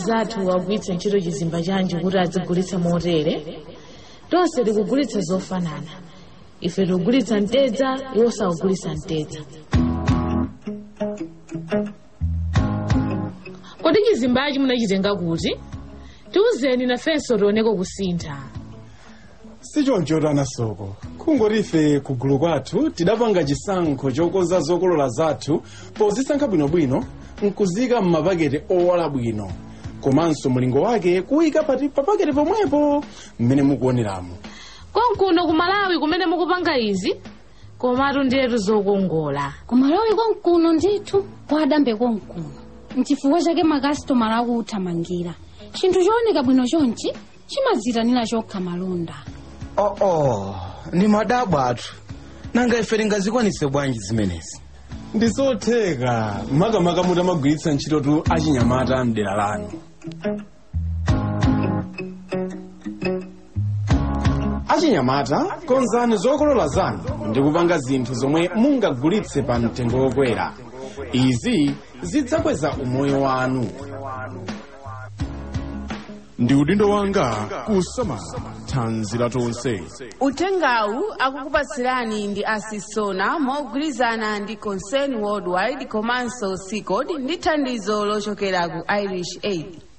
zathu wagwiritsa ntchito chizimba chanji kuti adzigulitsa motere tonse tikugulitsa zofanana ife tikugulitsa mtedza iwo sakugulitsa mtedza kodi chizimbachi munachitenga kuti tiwuzeni nafenso tioneko kusintha sichonchotana soko kungoti ife kugulu kwathu tidapanga chisankho chokonza zokolola zathu pozisankha bwinobwino nkuzika m'mapaketi owala bwino komanso mulingo wake kuyika pati papaketi pomwepo mmene mukuoneramo konkuno ku malawi kumene mukupanga izi komatu ndiyetu zokongola kumalawi konkuno ndithu kwadambe konkuno mchifukwa chake makasitomala akuthamangira chinthu chooneka bwino chonchi chimadzitanira chokha malonda oh, oh. ndi madabwa athu nanga ife tingazikwanitse bwanji zimenezi ndi zotheka makamaka mutamagwiritsa ntchitotu achinyamata mdera lanu achinyamata konzani zokolola zanu ndi kupanga zinthu zomwe mungagulitse pa mtengo wokwera izi zidzakweza umoyo wanu ndi udindo wanga kusamala thanzi la tonse uthengawu akukupatsirani ndi asisona mogwirizana ndi concern worldwide komanso seacod ndi thandizo lochokera ku irish aid